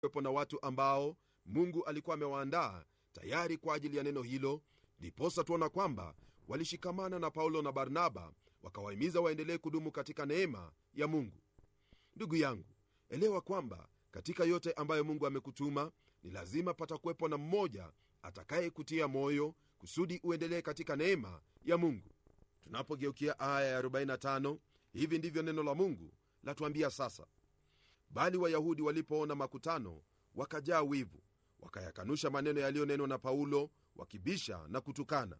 kuwepo na watu ambao mungu alikuwa amewaandaa tayari kwa ajili ya neno hilo ndiposa tuona kwamba walishikamana na paulo na barnaba wakawahimiza waendelee kudumu katika neema ya mungu ndugu yangu elewa kwamba katika yote ambayo mungu amekutuma ni lazima patakuwepo na mmoja atakayekutia moyo kusudi uendelee katika neema ya mungu tunapogeukia aya ya 45 hivi ndivyo neno la mungu latuambia sasa bali wayahudi walipoona makutano wakajaa wivu wakayakanusha maneno yaliyonenwa na paulo wakibisha na kutukana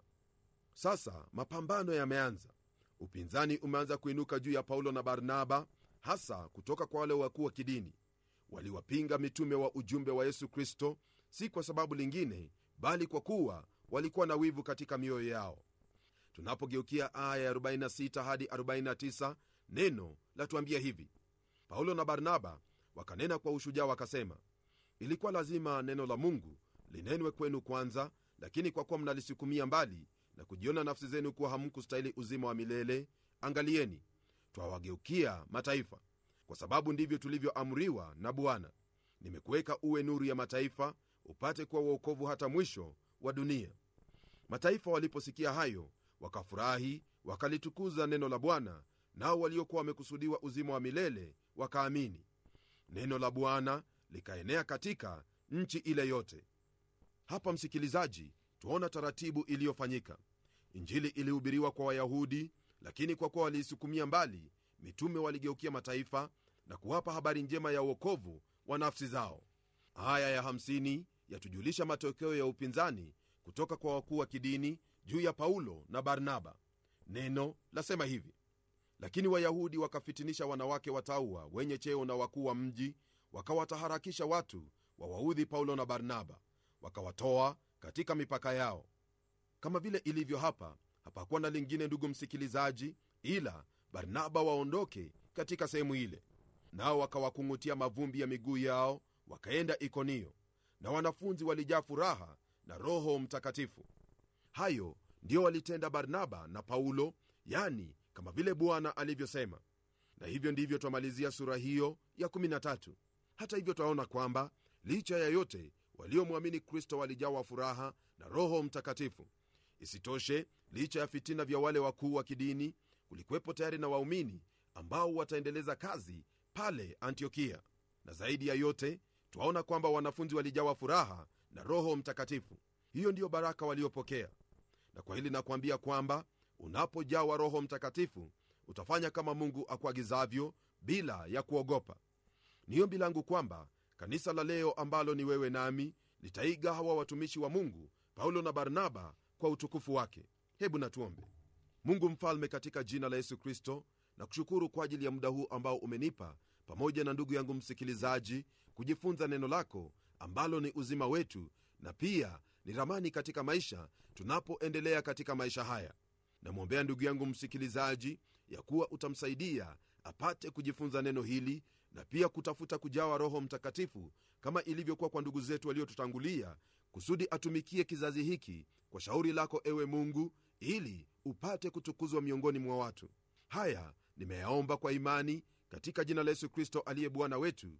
sasa mapambano yameanza upinzani umeanza kuinuka juu ya paulo na barnaba hasa kutoka kwa wale wakuu wa kidini waliwapinga mitume wa ujumbe wa yesu kristo si kwa sababu lingine bali kwa kuwa walikuwa na wivu katika mioyo yao tunapogeukia aya ya 46 hadi 49 neno latuambia hivi paulo na barnaba wakanena kwa ushujaa wakasema ilikuwa lazima neno la mungu linenwe kwenu kwanza lakini kwa kuwa mnalisukumia mbali na kujiona nafsi zenu kuwa hamkustahili uzima wa milele angalieni twawageukia mataifa kwa sababu ndivyo tulivyoamriwa na bwana nimekuweka uwe nuru ya mataifa upate kuwa uokovu hata mwisho wa dunia mataifa waliposikia hayo wakafurahi wakalitukuza neno la bwana nao waliokuwa wamekusudiwa uzima wa milele wakaamini neno la bwana likaenea katika nchi ile yote hapa msikilizaji twaona taratibu iliyofanyika injili ilihubiriwa kwa wayahudi lakini kwa kuwa waliisukumia mbali mitume waligeukia mataifa na kuwapa habari njema ya uokovu wa nafsi zao aya ya 50 yatujulisha matokeo ya upinzani kutoka kwa wakuu wa kidini juu ya paulo na barnaba neno lasema hivi lakini wayahudi wakafitinisha wanawake watauwa wenye cheo na wakuu wa mji wakawataharakisha watu wawaudhi paulo na barnaba wakawatoa katika mipaka yao kama vile ilivyo hapa hapakuwa na lingine ndugu msikilizaji ila barnaba waondoke katika sehemu ile nao wakawakung'utia mavumbi ya miguu yao wakaenda ikonio na wanafunzi walijaa furaha na roho mtakatifu hayo ndiyo walitenda barnaba na paulo yani kama vile bwana alivyosema na hivyo ndivyo twamalizia sura hiyo ya 13 hata hivyo twaona kwamba licha ya yote waliomwamini kristo walijawa furaha na roho mtakatifu isitoshe licha ya fitina vya wale wakuu wa kidini kulikuwepo tayari na waumini ambao wataendeleza kazi pale antiokia na zaidi ya yote twaona kwamba wanafunzi walijawa furaha na roho mtakatifu hiyo ndiyo baraka waliopokea na kwa hili nakuambia kwamba unapojawa roho mtakatifu utafanya kama mungu akuagizavyo bila ya kuogopa ni ombi langu kwamba kanisa la leo ambalo ni wewe nami litaiga hawa watumishi wa mungu paulo na barnaba kwa utukufu wake hebu natuombe mungu mfalme katika jina la yesu kristo na kushukuru kwa ajili ya muda huu ambao umenipa pamoja na ndugu yangu msikilizaji kujifunza neno lako ambalo ni uzima wetu na pia ni ramani katika maisha tunapoendelea katika maisha haya namwombea ndugu yangu msikilizaji ya kuwa utamsaidia apate kujifunza neno hili na pia kutafuta kujawa roho mtakatifu kama ilivyokuwa kwa ndugu zetu waliotutangulia kusudi atumikie kizazi hiki kwa shauri lako ewe mungu ili upate kutukuzwa miongoni mwa watu haya nimeyaomba kwa imani katika jina la yesu kristo aliye bwana wetu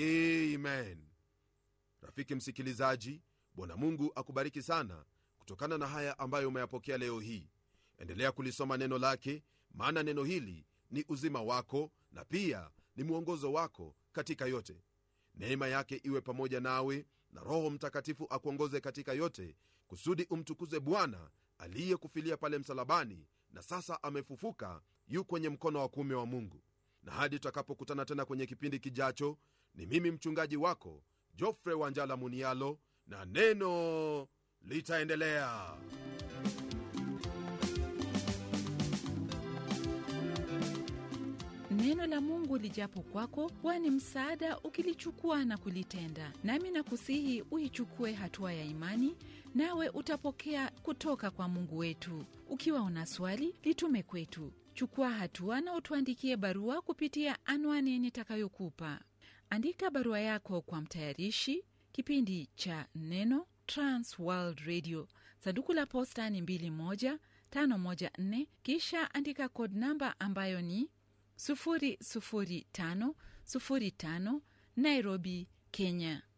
amen rafiki msikilizaji bwana mungu akubariki sana kutokana na haya ambayo umeyapokea leo hii endelea kulisoma neno lake maana neno hili ni uzima wako na pia ni mwongozo wako katika yote neema yake iwe pamoja nawe na roho mtakatifu akuongoze katika yote kusudi umtukuze bwana aliyekufilia pale msalabani na sasa amefufuka yu kwenye mkono wa kuume wa mungu na hadi tutakapokutana tena kwenye kipindi kijacho ni mimi mchungaji wako jofre wanjala munialo na neno litaendelea neno la mungu lijapo kwako huwa ni msaada ukilichukua na kulitenda nami nakusihi uichukue hatua ya imani nawe utapokea kutoka kwa mungu wetu ukiwa una swali litume kwetu chukua hatua na utuandikie barua kupitia anwani nitakayokupa andika barua yako kwa mtayarishi kipindi cha neno transworld radio sanduku la posta ni 2154 kisha andika kod namba ambayo ni 00505 nairobi Kenya.